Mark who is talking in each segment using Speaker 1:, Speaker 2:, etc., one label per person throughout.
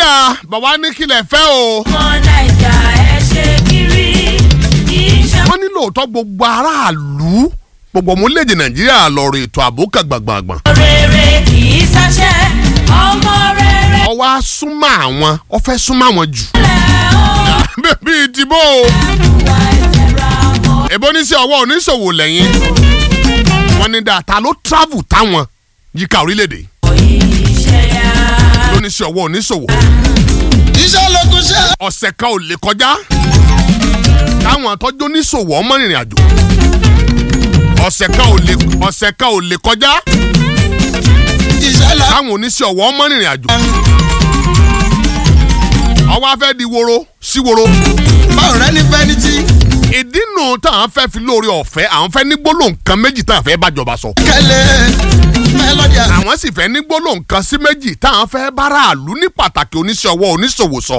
Speaker 1: ọ̀dà bàbá ní kílẹ̀ fẹ́ o.
Speaker 2: ọmọ naija ẹ ṣe kiri kì í ṣe.
Speaker 1: wọ́n ní lóòótọ́ gbogbo aráàlú gbogbo ọmọléèdè nàìjíríà lọ́rọ̀ ètò ààbò kan gbàngbàngbàn.
Speaker 2: rere kì í ṣaṣẹ́ ọmọ rere
Speaker 1: ọwọ́ á súnmọ́ àwọn ọ fẹ́ súnmọ́ àwọn jù.
Speaker 2: lẹ́ ó
Speaker 1: bíi ìdìbò
Speaker 2: wà ìtẹ̀ra ọmọ.
Speaker 1: èbó oníṣẹ́ ọwọ́ oníṣòwò lẹ́yìn wọ́n ní dáa ta ló travel táwọn yíká orílẹ̀-èdè
Speaker 2: iṣẹ́ yá.
Speaker 1: lóníṣẹ́ ọwọ́ oníṣòwò
Speaker 3: iṣẹ́ lókun ṣe.
Speaker 1: ọ̀sẹ̀ kan ò lè kọjá táwọn tọ́jú oníṣòwò ọmọ rìnrìn àjò ọ̀sẹ̀ kan ò lè ọ̀sẹ̀ kan ò lè kọjá
Speaker 3: iṣẹ́ la.
Speaker 1: táwọn oníṣẹ́ ọwọ́ ọmọ rìnrìn àjò ọwọ́ afẹ́ di woro sí woro
Speaker 3: báwo rẹ ní fẹ́ni tí.
Speaker 1: ìdí nù táwọn fẹ́ fi lórí ọ̀fẹ́ àwọn fẹ́ ní gbólóhùn kan méjì táwọn fẹ́ bájọba sọ
Speaker 3: kẹlẹ mẹlọdì à.
Speaker 1: àwọn sì fẹ́ ní gbólóhùn kan sí méjì táwọn fẹ́ báráàlú ní pàtàkì oníṣẹ́ ọwọ́ oníṣòwò sọ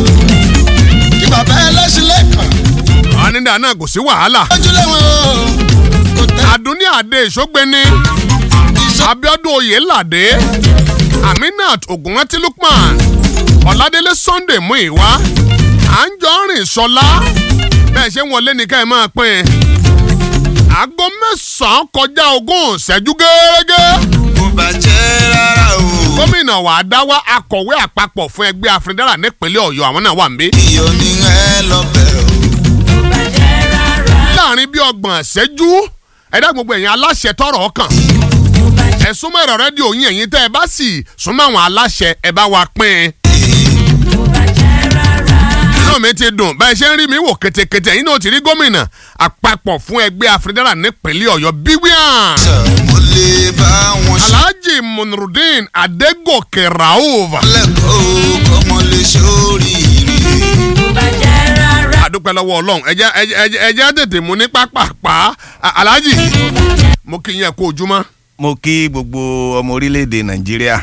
Speaker 3: kí bàbá ẹlẹ́sìn lẹ́kàn.
Speaker 1: àwọn nígbà náà kò sí wàhálà
Speaker 3: ojúlé wọn o. kò tẹ
Speaker 1: àdúní àdé ìṣógbéni
Speaker 3: iṣẹ́.
Speaker 1: abiodun oyelade aminat ogunranti lukman ọládélé sunday muiwa anjọrin sọlá bẹ́ẹ̀ ṣe ń wọlé nìkan ẹ̀ máa pín in aago mẹ́sàn-án kọjá ogún ìṣẹ́jú gẹ́gẹ́
Speaker 3: kò bàjẹ́ rárá o.
Speaker 1: gómìnà wàá dáwà akọ̀wé àpapọ̀ fún ẹgbẹ́ afrindára nípínlẹ̀ ọ̀yọ́ àwọn náà wà ń bí.
Speaker 3: iyọ̀ ni ẹ lọ bẹ̀ o.
Speaker 2: kò bàjẹ́ rárá.
Speaker 1: láàrin bí ọgbọ̀n ìṣẹ́jú ẹ̀dá gbogbo ẹ̀yin aláṣẹ tọrọ ọkàn
Speaker 2: kò bàjẹ́
Speaker 1: ẹ súnmọ́ ẹ̀rọ rédíò yín ẹ̀yin tẹ́ ẹ bá sì súnmọ́ àwọn aláṣẹ ẹ bá wa pín in.
Speaker 2: kò bàjẹ́ rárá.
Speaker 1: inú mi ti dùn báyìí ṣe ń rí mi wò kétékété ẹ̀yin náà ti rí gómìnà àpapọ̀ fún ẹgbẹ́ afrindára nípínlẹ̀ ọ̀yọ́ bíwíàn.
Speaker 3: mo lè bá wọn ṣe.
Speaker 1: alhaji munrudin adégòkè rauf.
Speaker 3: lẹ́kọ̀ọ́ kọ́mọ lè ṣoríire.
Speaker 2: kò bàjẹ́ rárá.
Speaker 1: àdúpẹ́ lọ́wọ́ ọlọ́run ẹ̀jẹ̀ ẹ̀jẹ̀ ẹ̀jẹ̀ ẹ̀jẹ̀ tètè mú ní pápápá A- alhaji mo kí yín ẹ kú ojúmọ́.
Speaker 4: mo kí gbogbo ọmọ orílẹ̀-èdè nàìjíríà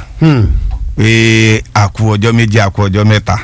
Speaker 4: pé àkú ọjọ́ méjì àkú ọjọ́ mẹ́ta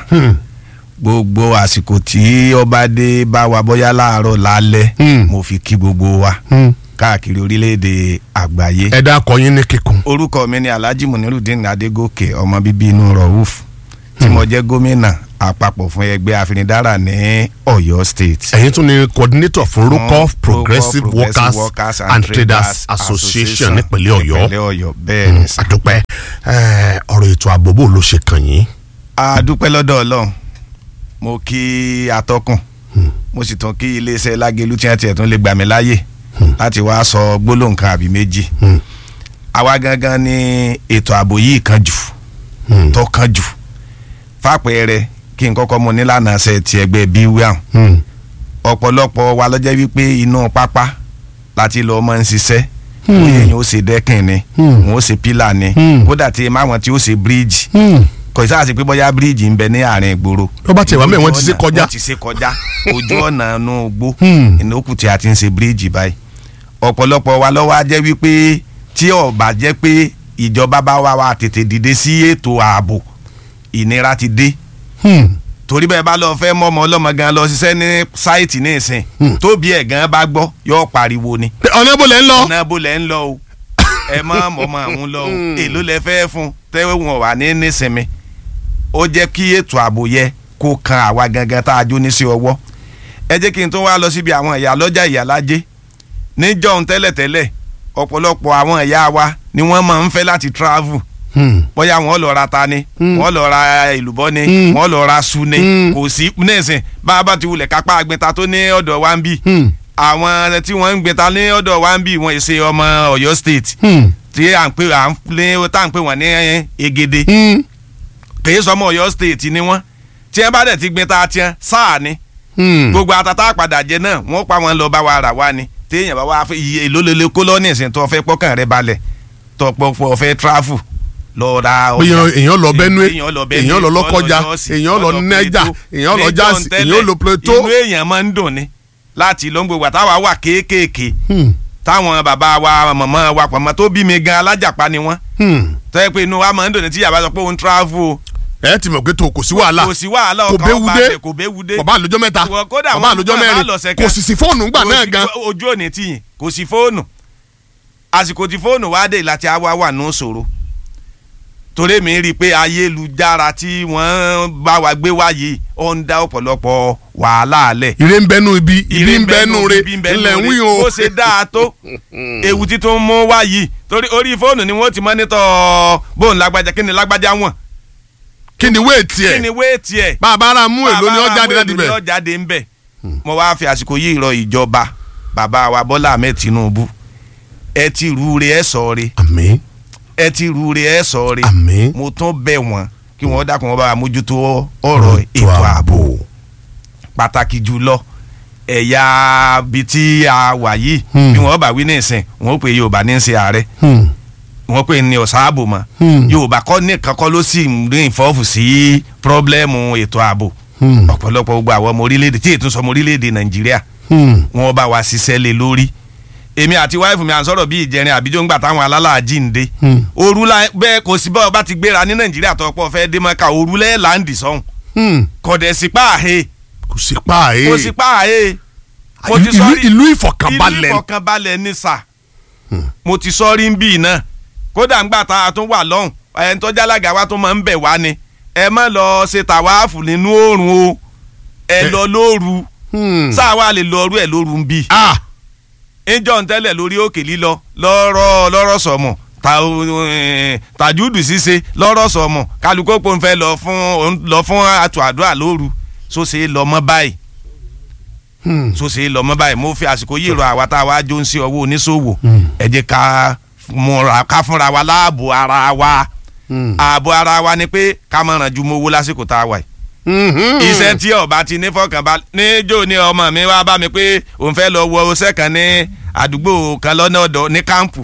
Speaker 4: gbogbo àsìkò tí ọba dé bá wa bóyá láàárọ̀ lálẹ́
Speaker 1: Hmm.
Speaker 4: mo fi kí gbogbo wa káàkiri orílẹ̀-èdè àgbáyé.
Speaker 1: ẹ dákọ yín ní kíkún.
Speaker 4: orúkọ mi ni alhaji munirudin adégòkè ọmọ bíbí inú rọ̀húf tí mo jẹ́ gómìnà àpapọ̀ fún ẹgbẹ́ afinidára ní ọ̀yọ́ state.
Speaker 1: ẹ̀yin tún ni coordinator fún
Speaker 4: Fún
Speaker 1: rukoff progressive
Speaker 4: Progressive
Speaker 1: workers, and traders association nípínlẹ̀ ọ̀yọ́
Speaker 4: nípínlẹ̀ ọ̀yọ́ bẹ́ẹ̀ ni sà.
Speaker 1: àdúpẹ́ ẹ, ọ̀rọ̀ ètò ààbò bò ló ṣe kàn yín.
Speaker 4: a dúpẹ́ lọ́dọ̀ ọlọ́run mo kí atọ́kùn mo sì tún kí iléeṣẹ́ lágẹ̀lú tí wọ́n tiẹ̀ tún lè gbà mí láàyè láti wá sọ gbólóhùn kan àbí méjì àwa gangan ni ètò ààbò yìí kan jù tó kan jù fàpẹẹrẹ kí n kọ́kọ́ mu nílànà ṣe ti ẹgbẹ́ bíwíàm ọ̀pọ̀lọpọ̀ wa lọ́jọ́ wípé inú pápá láti lọ́ọ́ máa ń ṣiṣẹ́ bóyá èèyàn ó ṣe dẹ́kìn ni wọ́n ó ṣe pílà ni kódà tí máwọn tí ó ṣe bíríìjì kò sáà sí pé bóyá bíríìjì ń bẹ ní àárín ìgboro.
Speaker 1: tó bá tiẹ̀ wá mẹ́ wọ́n ti ṣe kọjá.
Speaker 4: wọ́n ti ṣe kọjá ojú ọ̀nà inú gbó
Speaker 1: Hmm.
Speaker 4: ìnáwó tí a ti ń ṣe bíríìjì báyìí. ọ̀pọ̀lọpọ̀ wa lọ́wọ́ á jẹ́ wípé tí ó bá jẹ́ pé ìjọba bá wá wa tètè dìde sí ètò ààbò ìnira ti dé torí bẹ́ẹ̀ bá lọ fẹ́ mọ́ ọmọ ọlọ́mọ gan lọ ṣiṣẹ́ ní sáìtì ní ìsìn tóbi ẹ̀ gan bá gbọ́ yóò pariwo ni
Speaker 1: ọ̀nà ibo lẹ̀ ń lọ.
Speaker 4: ọ̀nà bó lẹ̀ ń lọ o ẹ má mọ̀ mọ́ àwọn lọ o èló lẹ fẹ́ fún tẹ́wọ́ wọn wà ní nísinmi ó jẹ́ kí ètò ààbò yẹ kó kan àwa gangan tá a jó ní sí ọwọ́ ẹ jẹ́ kí n tó wá lọ síbi àwọn ìyá lọ́jà ìyá lájẹ́ níjọ́un tẹ́lẹ̀tẹ́lẹ̀ ọ̀pọ̀lọpọ̀ àwọn ìyá wa ni wọ́n máa ń fẹ́ láti travel bóyá wọ́n lọ ra ta ni wọ́n lọ ra èlùbọ́ ni wọ́n lọ ra su ni kò sí nísìn bá a bá ti wulẹ̀ kápá agbẹ́ta tó ní ọ̀dọ̀ wa ń bì àwọn tí wọ́n ń gbẹ́ta ní ọ̀dọ̀ wa ń bì wọ́n ṣe ọmọ Ọ̀yọ́ state tí à ń pè à ń lé tá à ń pè wọ́n ní Egede kèé sọmọ Ọ̀yọ́ state ni wọ́n tí wọ́n bá dẹ̀ ti gbẹ́ta tiẹ̀ sáà ni gbogbo atata àpàdà jẹ náà wọ́n pa wọn lọ bá wa rà wá ni téèyàn bá wá fẹ́ iye èlò lele kó lọ ní ìsìn tó fẹ́ pọ́kàn rẹ balẹ̀ tó pọpọ fẹ́ travel lọ ra ọjà
Speaker 1: èèyàn èèyàn lọ Benue
Speaker 4: èèyàn lọ Benue,
Speaker 1: èèyàn lọ lọ́kọjá
Speaker 4: Jọ́ọ̀sì,
Speaker 1: èèyàn lọ Niger
Speaker 4: Plateau.
Speaker 1: èèyàn lọ
Speaker 4: Ní
Speaker 1: Jásì
Speaker 4: John tẹ́lẹ̀,
Speaker 1: èèyàn lọ Plateau.
Speaker 4: inú èèyàn máa ń dùn ni láti ló ń gbogbo àtàwà wà kéékèèké táwọn bàbá wa màmá wa pàmò tó bí mi gan alájàpá ni wọ́n tọ́ pé inú wa máa ń dùn ní tí yàrá sọ pé òun travel o
Speaker 1: ẹ ti mọ̀ pé tó kò sí wàhálà
Speaker 4: kò sí wàhálà
Speaker 1: kò
Speaker 4: ọkàn
Speaker 1: béwu
Speaker 4: ọba
Speaker 1: dé
Speaker 4: àbẹ̀ kò béwu dé
Speaker 1: kò bá àlójọ́ mẹ́ta
Speaker 4: Wọ- kódà
Speaker 1: kò bá
Speaker 4: wọn-
Speaker 1: àlójọ́
Speaker 4: wọn bá
Speaker 1: mẹ́rin
Speaker 4: lọ́sẹ̀
Speaker 1: kò
Speaker 4: kan.
Speaker 1: sì sí fóònù ńgbà
Speaker 4: Kò
Speaker 1: náà
Speaker 4: sí-
Speaker 1: gan.
Speaker 4: ojú òní tìyìn kò sí fóònù àsìkò tí fóònù wá dé láti àwa wà ní ìṣòro torí mi rí i pé ayélujára tí wọ́n bá wa gbé wá yìí ó ń dá ọ̀pọ̀lọpọ̀ wàhálà lẹ̀
Speaker 1: ire ń bẹnu ibi ibi ń bẹnu re
Speaker 4: ibi ń bẹnu
Speaker 1: ilẹ̀ ń wí
Speaker 4: re.
Speaker 1: o.
Speaker 4: bó ṣe dáa tó ewu títún mú wá yìí torí orí fóònù ni wọ́n ti mọ́nítọ̀ bóun lágbájá kí ni lágbájá wọ̀n
Speaker 1: kí ni wéètì
Speaker 4: kí ni
Speaker 1: ẹ̀
Speaker 4: wéètì ẹ̀
Speaker 1: bàbá ara mú èlò ni ó jáde láti
Speaker 4: èlò ni ó
Speaker 1: bẹ̀.
Speaker 4: jáde ń bẹ̀ mo wá fi àsìkò yìí rọ ìjọba bàbá wa Bọ́lá Ahmed Tinubu ẹ ti rúure ẹ sọ re
Speaker 1: àmín
Speaker 4: ẹ ti rúure ẹ sọ re
Speaker 1: àmín.
Speaker 4: mo tún bẹ̀ wọ́n kí wọ́n dákun wọn bá wa mójútó ọ̀rọ̀ ètò ààbò pàtàkì jùlọ ẹ̀yà bíi tí a wà yìí
Speaker 1: Hmm.
Speaker 4: bí wọ́n bá wí ní ìsìn wọ́n pè Yorùbá ní í ṣe ààrẹ
Speaker 1: Hmm.
Speaker 4: wọ́n pè ní ọ̀sáàbò mọ́
Speaker 1: Hmm.
Speaker 4: Yorùbá kọ́ nìkan kọ́ ló sì ń rí ìfọ́fù sí pírọ́blẹ́mù ètò ààbò
Speaker 1: Hmm.
Speaker 4: ọ̀pọ̀lọpọ̀ gbogbo àwọn ọmọ orílẹ̀-èdè tí ètò sọmọ orílẹ̀-èdè Nàìjíríà
Speaker 1: Hmm.
Speaker 4: wọ́n bá wa ṣiṣẹ́ lé lórí èmi àti wáìfù mi à ń sọ̀rọ̀ bí ìjẹrin àbíjọ́ ńgbà táwọn alálàájì ń dé
Speaker 1: Hmm.
Speaker 4: òru la bẹ́ẹ̀ kò sí bọ́ọ̀ bá ti gbéra ní Nàìjíríà tó pọ̀ fẹ́ dé mọ́ká òru lẹ́ẹ̀ láǹdì sọ́hùn
Speaker 1: Hmm.
Speaker 4: kọ̀dẹ̀ sí páàhé
Speaker 1: kò sí pa ẹ̀.
Speaker 4: kò sí páàhé mo
Speaker 1: ìlú
Speaker 4: ti sọ rí
Speaker 1: ìlú
Speaker 4: ìlú
Speaker 1: ìfọ̀kànbalẹ̀.
Speaker 4: ìfọ̀kànbalẹ̀ ní sà mo ti sọ rí ń bì náà kódà ńgbà tá a tún wà lọ́hùn ẹni tó jálága wa tó máa ń bẹ̀ wá ni ẹ má lọ ṣe tàwáàfù nínú oòrùn o ẹ
Speaker 1: Ẹ-
Speaker 4: lọ lóru
Speaker 1: Hmm.
Speaker 4: sáà wà lè lọ ọrú ẹ lóru ń bì
Speaker 1: ah
Speaker 4: ìjọ ń tẹ́lẹ̀ lórí òkè lílọ lọ́rọ̀ lọ́rọ̀ sọ̀mọ̀ ta eh, tàjúdù ṣíṣe lọ́rọ̀ sọ̀mọ̀ kálukó pò ń fẹ́ lọ fún òun lọ fún àtò àdúrà lóru so ṣe é lọ mọ́ báyìí
Speaker 1: Hmm.
Speaker 4: so ṣe é lọ mọ́ báyìí mo fi àsìkò yìí rọ àwa tá a wá jó ń sí ọwọ́ oníṣòwò
Speaker 1: Hmm.
Speaker 4: ẹ jẹ́ ká múra ká fúnra wa láàbò ara wa
Speaker 1: Hmm.
Speaker 4: ààbò ara wa ni pé ká má ràn ju mowó lásìkò tá a wà yìí
Speaker 1: Mhm.
Speaker 4: iṣẹ́ tí ọba ti ní fọkànbalẹ̀ níjó ni ọmọ mi wá bá mi pé òun fẹ́ lọ wọ ọṣẹ́ kan ní àdúgbò kan lọ́nà ọ̀dọ̀ ní kámpù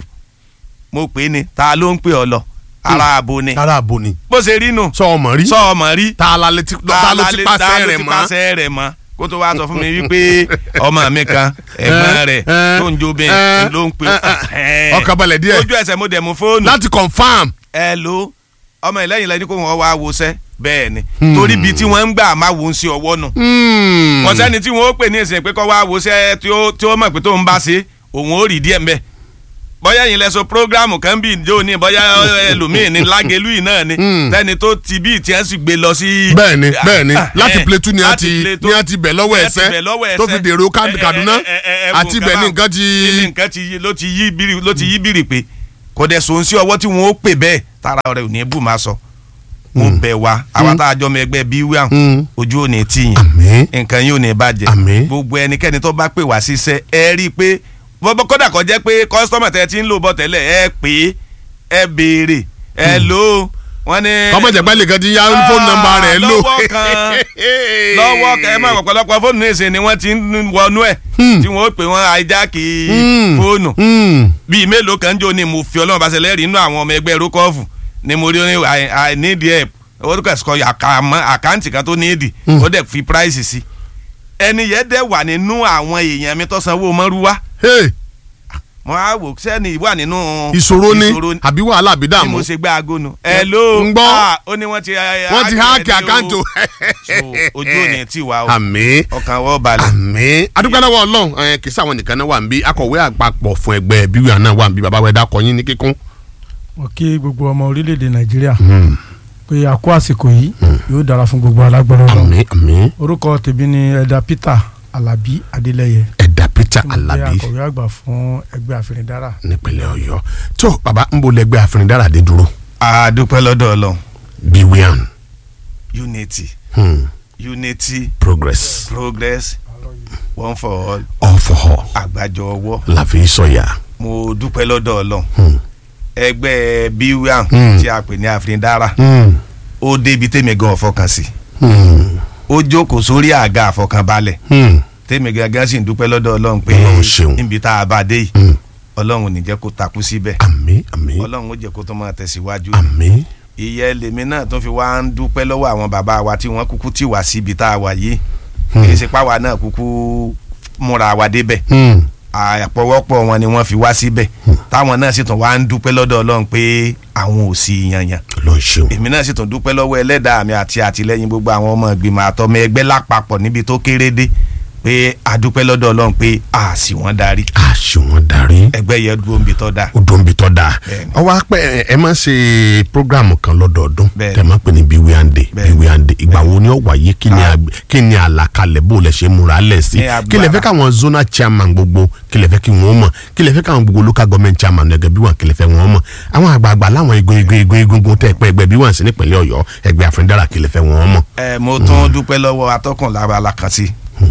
Speaker 4: mo pè é ni ta ló ń pè ọ lọ ara àbò ni
Speaker 1: ara àbò ni.
Speaker 4: bó ṣe rí nù
Speaker 1: sọ ọmọ rí.
Speaker 4: sọ ọmọ rí
Speaker 1: ta la lè ti ta ló ti pàṣẹ rẹ̀ mọ́.
Speaker 4: pàṣẹ rẹ̀ mọ́ kó tó wá sọ fún mi wípé ọmọ mi kan ẹ̀gbọ́n rẹ̀
Speaker 1: Eh,
Speaker 4: tó ń jó bẹ́ẹ̀
Speaker 1: eh,
Speaker 4: ló ń pè
Speaker 1: eh, ọkàn balẹ̀ díẹ̀.
Speaker 4: ojú ẹsẹ̀ mo dẹ̀ mú fóònù
Speaker 1: láti confam.
Speaker 4: ẹ ló ọmọ ìlẹ́yìn lẹ́ni kó wọ́n wá wọṣẹ́ bẹ́ẹ̀ ni
Speaker 1: Hmm.
Speaker 4: torí ibi tí wọ́n ń gbà máa wò ó sí ọwọ́ nù
Speaker 1: Hmm.
Speaker 4: kò sẹ́ni tí wọ́n ó pè ní ìsìn pé kọ́ wá wọṣẹ́ tí ó tí ó mọ̀ pé tó ń bá ṣe òun ó rí díẹ̀ mbẹ́ bóyá yìí lẹ́sọ prógrámù kan bíi ìjọ ní bóyá ẹlòmíì ní lágẹ̀lú yìí náà ni
Speaker 1: Hmm.
Speaker 4: tẹ́ni tó ti bí tí wọ́n sì gbé lọ sí.
Speaker 1: bẹ́ẹ̀ni bẹ́ẹ̀ni
Speaker 4: Ah,
Speaker 1: láti
Speaker 4: eh,
Speaker 1: Plateau ni a
Speaker 4: láti
Speaker 1: ti
Speaker 4: Plateau.
Speaker 1: ni a ti bẹ̀ lọ́wọ́
Speaker 4: Ni a ti
Speaker 1: ẹsẹ̀
Speaker 4: bẹ̀ lọ́wọ́
Speaker 1: tó fi
Speaker 4: ẹsẹ̀.
Speaker 1: dèrò Kad-
Speaker 4: Eh, eh,
Speaker 1: Kaduna
Speaker 4: eh, eh, eh,
Speaker 1: àti ibẹ̀ ní nǹkan ti.
Speaker 4: ní nǹkan ti yí- ló ti yí biri ló ti yí biri pé kò dẹ̀ sòun sí ọwọ́ tí wọ́n ó pè bẹ́ẹ̀ tara rẹ̀ ò ní bù máa sọ. mo bẹ̀ wá àwa tá a jọ mọ ẹgbẹ́ bíi wíwá
Speaker 1: Hmm.
Speaker 4: ojú ò ní tì yín
Speaker 1: àmín
Speaker 4: nǹkan yóò ní bàjẹ́
Speaker 1: Àmín.
Speaker 4: gbogbo ẹnikẹ́ni tó bá pè wá síṣẹ́ ẹ rí i pé bọ́bọ́ kódà kó jẹ́ pé kọ́sítọ́mà tẹ́ ti ń lò bọ́ tẹ́lẹ̀ ẹ pè é ẹ béèrè ẹ lò ó wọ́n ní.
Speaker 1: kọ́mọ jẹ̀gbẹ́ lè kan ti yá fóònù nọ́mbà rẹ̀ lò.
Speaker 4: lọ́wọ́ kan lọ́wọ́ kan ẹ máa ọ̀pọ̀lọpọ̀ fóònù ní ìsìn ni wọ́n ti ń wọnú ẹ̀
Speaker 1: Hmm.
Speaker 4: tí wọ́n ó pè wọ́n àìjákì
Speaker 1: Hmm.
Speaker 4: fóònù
Speaker 1: Hmm.
Speaker 4: bíi mélòó kan jò ní mo fi ọlọ́run bá ṣẹlẹ̀ rí inú àwọn ọmọ ẹgbẹ́ rókọ́ọ̀fù ni mo rí ní I, I need help orúkọ ẹ̀sìkọ́ àkàmọ́ àkáǹtì kan tó ní èdì
Speaker 1: Hmm.
Speaker 4: ó dẹ̀ fi price sí ẹni yẹn dẹ̀ wà nínú àwọn èèyàn mi tó sanwó mọ́rúwá
Speaker 1: Hey,
Speaker 4: mo á wò sẹ́ni wà nínú
Speaker 1: ìṣòro ni àbí wàhálà àbí
Speaker 4: bí
Speaker 1: dààmú.
Speaker 4: mo ṣe gbé aago nu ẹ ló
Speaker 1: ń gbọ́.
Speaker 4: ó ní wọ́n ti
Speaker 1: wọ́n ti háàkì àkáǹtò.
Speaker 4: so ojú ò ní tì wá o
Speaker 1: àmín
Speaker 4: ọkàn wọ́n balẹ̀
Speaker 1: àmín adúgbò náà wọ Ọlọ́run ẹ kì í sáwọn nìkan náà wà ń bí akọ̀wé àpapọ̀ fún ẹgbẹ́ bíwíà náà wà ń bí bàbá wẹdà kọyín ní kíkún.
Speaker 5: mo kí gbogbo ọmọ orílẹ̀-èdè nàìjíríà pé a kó àsìkò yìí yóò dára fún gbogbo alágbára Ọlọ́run
Speaker 1: àmín àmín
Speaker 5: orúkọ tèmi ni ẹ̀dà peter alabi adeleye
Speaker 1: ẹ̀dà Peter
Speaker 5: tí mo jẹ́
Speaker 1: Alabi
Speaker 5: akọ̀wé àgbà fún ẹgbẹ́ àfẹnidárà
Speaker 1: nípínlẹ̀ Ọ̀yọ́ tó bàbá ń bo lẹ́gbẹ́ àfẹnidárà dé dúró
Speaker 4: a dúpẹ́ lọ́dọ̀ ọlọ́run
Speaker 1: bíwíà
Speaker 4: unity
Speaker 1: hmm.
Speaker 4: unity
Speaker 1: progress
Speaker 4: progress one for all
Speaker 1: all for all
Speaker 4: àgbájọ ọwọ́
Speaker 1: la fi sọ̀yà.
Speaker 4: mo dúpẹ́ lọ́dọ̀ ọlọ́run
Speaker 1: Hmm.
Speaker 4: ẹgbẹ́ bíwíàn
Speaker 1: Hmm.
Speaker 4: tí a pè ní àfìndára
Speaker 1: Hmm.
Speaker 4: ó débi tèmi gan ọ̀fọkàn sí
Speaker 1: Hmm.
Speaker 4: ó jókòó sórí àga àfọkànbalẹ̀
Speaker 1: Hmm.
Speaker 4: tèmi gangan sì ń dúpẹ́ lọ́dọ̀ ọlọ́run pé
Speaker 1: Ọlọ́run ṣeun.
Speaker 4: níbi tá a bá dé yìí
Speaker 1: Hmm.
Speaker 4: ọlọ́run ò ní jẹ́ kó takú síbẹ̀
Speaker 1: àmín àmín
Speaker 4: ọlọ́run ó jẹ́ kó tó máa tẹ̀síwájú
Speaker 1: àmín
Speaker 4: ìyẹn lèmi náà tó fi wá ń dúpẹ́ lọ́wọ́ àwọn bàbá wa tí wọ́n kúkú tì wá síbi tá a wà yìí
Speaker 1: Hmm.
Speaker 4: kì í ṣe páwa náà kúkú múra wa débẹ̀
Speaker 1: Hmm.
Speaker 4: àpọ̀wọ́pọ̀ wọn ni wọ́n fi wá síbẹ̀ táwọn náà sì tún wá ń dúpẹ́ lọ́dọ̀ ọlọ́run pé àwọn ò sí yanyan
Speaker 1: Ọlọ́run ṣeun.
Speaker 4: èmi náà sì tún dúpẹ́ lọ́wọ́ ẹlẹ́dàá mi àti àtìlẹ́yìn gbogbo àwọn ọmọ ìgbìmọ̀ àtọmọ ẹgbẹ́ lápapọ̀ níbi tó kéré dé pé àdúpẹ́ lọ́dọ̀ ọlọ́run pé a sì wọ́n darí
Speaker 1: àṣùwọ̀n darí
Speaker 4: ẹgbẹ́ yẹn dúró níbi tó dáa
Speaker 1: odò ń bi tọ́ da
Speaker 4: Bẹ́ẹ̀ni.
Speaker 1: ọwọ́ apẹ́ ẹ máa ń ṣe programu kan lọ́dọọdún
Speaker 4: Bẹ́ẹ̀ni.
Speaker 1: tẹ̀ máa ń pè ní biwiande
Speaker 4: Bẹ́ẹ̀ni.
Speaker 1: biwiande ìgbà wo ni ó wáyé kí ni àgbẹ̀- kí ni àlàkalẹ̀ bó lẹ ṣe múra lẹ̀ sí
Speaker 4: Ní agbára.
Speaker 1: kí lẹ fẹ́ káwọn zonal chairman gbogbo kí lẹ fẹ́ kí wọ́n mọ̀ kí lẹ fẹ́ káwọn gbogbo local government chairman ẹgbẹ́ bí wọn kí lẹ fẹ́ wọ́n mọ̀ àwọn àgbààgbà láwọn igun igun igun igun igun tẹ́ pẹ́ ẹgbẹ́ bí wọn sí nípìnlẹ̀ ọ̀yọ́ ẹgbẹ́ àfẹndára kí lẹ fẹ́ wọ́n mọ̀.
Speaker 4: ẹ mo tún dúpẹ́ lọ́wọ́ atọ́kùn lára alákàntì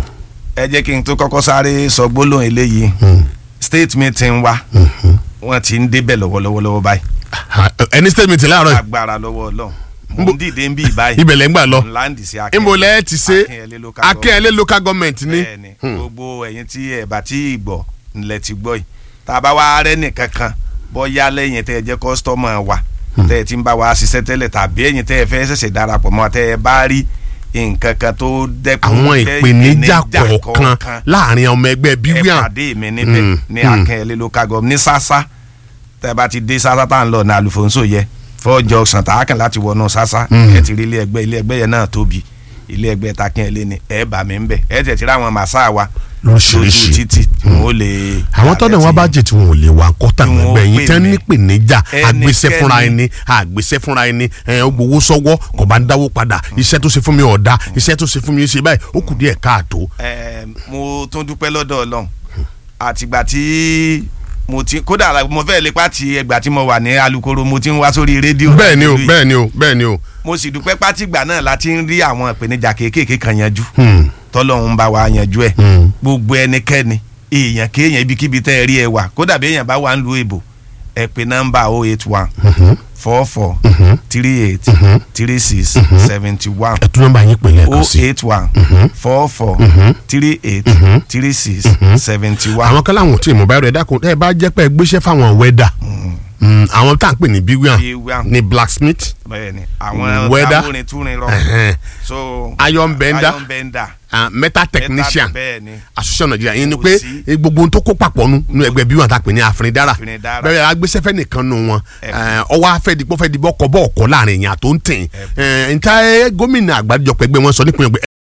Speaker 4: ẹ jẹ́ kí n tó kọ́kọ́ sáré sọ gbólóhùn eléyìí state meeting wa wọ́n ti ń débẹ̀ lọ́wọ́lọ́wọ́ lọ́wọ́ báyìí
Speaker 1: ẹni statement láàárọ̀ yìí,
Speaker 4: agbára lọ́wọ́ ọlọ́run mo ń dìde ń bí báyìí
Speaker 1: ibẹ̀ lẹ́ ń gbà lọ
Speaker 4: láǹdì sí
Speaker 1: ìmọ̀ lẹ́ ti ṣe
Speaker 4: Akínyẹlé local
Speaker 1: akínyẹlé local government ní.
Speaker 4: bẹ́ẹ̀ni gbogbo ẹ̀yin tí ẹ bá tí ì gbọ́ ńlẹ̀ ti gbọ́ yìí tá a bá wá rẹ́ nìkan kan bọ́yá lẹ́yìn tẹ́ ẹ jẹ́ kọ́sítọ́mù wa tẹ́ ẹ ti ń bá wa ṣiṣẹ́ tẹ́lẹ̀ tàbí ẹ̀yin tẹ́ ẹ fẹ́ ṣẹ̀ṣẹ̀ darapọ̀ mọ́ tẹ́ ẹ bá rí nǹkan kan tó dẹ́kun
Speaker 1: àwọn
Speaker 4: jẹ́
Speaker 1: ìpèníjà kọ̀ọ̀kan láàrin ọmọ ẹgbẹ́
Speaker 4: ẹ
Speaker 1: bíwíàn
Speaker 4: pàdé mi níbẹ̀
Speaker 1: Mm,
Speaker 4: ní
Speaker 1: mm.
Speaker 4: Akínyẹlé local government ní sásá tẹ́ ẹ bá ti dé sásá tá à ń lọ ní àlùfóńsó yẹ fọ́ junction tá a kàn láti wọnú sásá ẹ ti rí ilé ẹgbẹ́ ilé ẹgbẹ́ yẹn náà tóbi ilé ẹgbẹ́ takínyẹlé ni ẹ bá mi ń bẹ̀ ẹ tẹ̀ ti rí àwọn màsá wa
Speaker 1: Lóríṣiríṣi.
Speaker 4: lójú títì tí wọn ò lè.
Speaker 1: àwọn tọ́dọ̀ wọn bá jẹ tí wọn ò lè wà kọ́tà
Speaker 4: Tí wọn ò
Speaker 1: gbẹgbẹ́ yín
Speaker 4: pè
Speaker 1: tẹ́
Speaker 4: mí.
Speaker 1: nípèníjà
Speaker 4: Ẹnikẹ́ni.
Speaker 1: àgbésẹ́ fúnra ẹni àgbésẹ́ fúnra ẹni ẹ̀ ó gbowó sọ́wọ́ kò bá ń dáwó padà iṣẹ́ tó ṣe fún mi ọ̀dà iṣẹ́ tó ṣe fún mi ṣe báyìí ó kù díẹ̀ káàtó.
Speaker 4: ẹ mo tún dúpẹ́ lọ́dọ̀ ọlọ́run àtìgbà tí mo ti kódà mo fẹ́ lè pàtì ẹgbà tí mo wà ní alukoro mo ti ń wá sórí rédíò.
Speaker 1: bẹ́ẹ̀ ni o
Speaker 4: lórí-
Speaker 1: bẹ́ẹ̀ ni o bẹ́ẹ̀ ni o.
Speaker 4: mo sì dúpẹ́ pátìgbà náà láti ń rí àwọn ìpèníjà kéékèèké kan yanjú
Speaker 1: Hmm.
Speaker 4: tọ́lọ́run ń bá wa yanjú ẹ̀
Speaker 1: Hmm.
Speaker 4: gbogbo ẹnikẹ́ni èèyàn kéèyàn ibikíbi tẹ́ ẹ rí ẹ wà kódà bí èèyàn bá wà ń lu èbò ẹ pè nọ́mbà oh eight one four four three eight three six seventy one
Speaker 1: ẹ tún nọ́mbà yín pè lẹ́ẹ̀kan
Speaker 4: oh
Speaker 1: sí.
Speaker 4: eight one four four three eight three six seventy one.
Speaker 1: àwọn kan láwọn ò tí ì mọ̀ báyìí rẹ̀ dákun ẹ bá jẹ́ pé ẹ gbéṣẹ́ fáwọn wẹ́dà Hmm, àwọn tá à ń pè ní bíwíàn
Speaker 4: Bíwíàn.
Speaker 1: ní blacksmith
Speaker 4: bẹ́ẹ̀ni àwọn
Speaker 1: Weather.
Speaker 4: amúrin túrin rọ
Speaker 1: ẹ̀hẹ́n,
Speaker 4: so
Speaker 1: Iron bender.
Speaker 4: iron bender
Speaker 1: ah, metal technician
Speaker 4: bẹ́ẹ̀ni
Speaker 1: association Nigeria yín ni
Speaker 4: Kò
Speaker 1: pé
Speaker 4: sí.
Speaker 1: eh, gbogbo ohun tó kó papọ̀ nu nu ẹgbẹ́ bí wọn ta pè ní àfìndára
Speaker 4: Àfìndára.
Speaker 1: bẹ́ẹ̀ agbésẹ́fẹ́ nìkan nu wọn
Speaker 4: Ẹ.
Speaker 1: eh, ọwọ́ afẹ́ dìpọ́ fẹ́ dìbọ́ kọ́ bọ́ ọ̀kọ́ láàrin èèyàn tó ń tìn nta gómìnà àgbáríjọpọ̀ ẹgbẹ́ wọn sọ nípìnlẹ̀